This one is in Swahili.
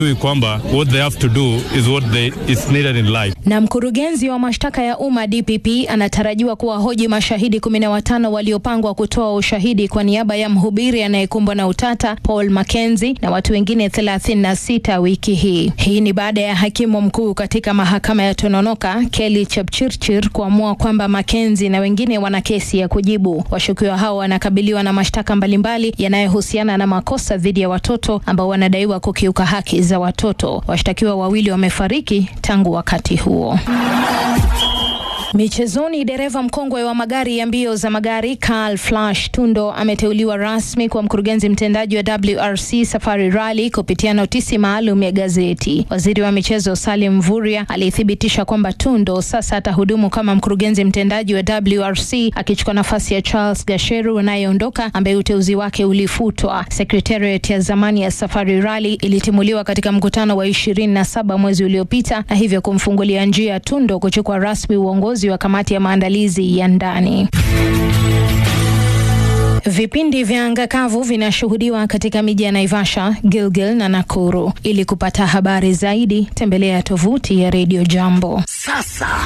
kwamba what they have to do is what they is needed in life. Na mkurugenzi wa mashtaka ya umma DPP anatarajiwa kuwahoji mashahidi kumi na watano waliopangwa kutoa ushahidi kwa niaba ya mhubiri anayekumbwa na utata Paul Mackenzie na watu wengine 36 wiki hii. Hii ni baada ya hakimu mkuu katika mahakama ya Tononoka Kelly Chepchirchir kuamua kwamba Mackenzie na wengine wana kesi ya kujibu. Washukiwa hao wanakabiliwa na mashtaka mbalimbali yanayohusiana na makosa dhidi ya watoto ambao wanadaiwa kukiuka haki za watoto. Washtakiwa wawili wamefariki tangu wakati huo. Michezoni, dereva mkongwe wa magari ya mbio za magari Karl Flash Tundo ameteuliwa rasmi kwa mkurugenzi mtendaji wa WRC Safari Rally kupitia notisi maalum ya gazeti. Waziri wa michezo Salim Mvurya alithibitisha kwamba Tundo sasa atahudumu kama mkurugenzi mtendaji wa WRC akichukua nafasi ya Charles Gasheru anayeondoka ambaye uteuzi wake ulifutwa. Secretariat ya zamani ya Safari Rally ilitimuliwa katika mkutano wa 27 mwezi uliopita na hivyo kumfungulia njia Tundo kuchukua rasmi uongozi wa kamati ya maandalizi ya ndani. Vipindi vya anga kavu vinashuhudiwa katika miji ya Naivasha, Gilgil na Nakuru. Ili kupata habari zaidi, tembelea tovuti ya Radio Jambo. Sasa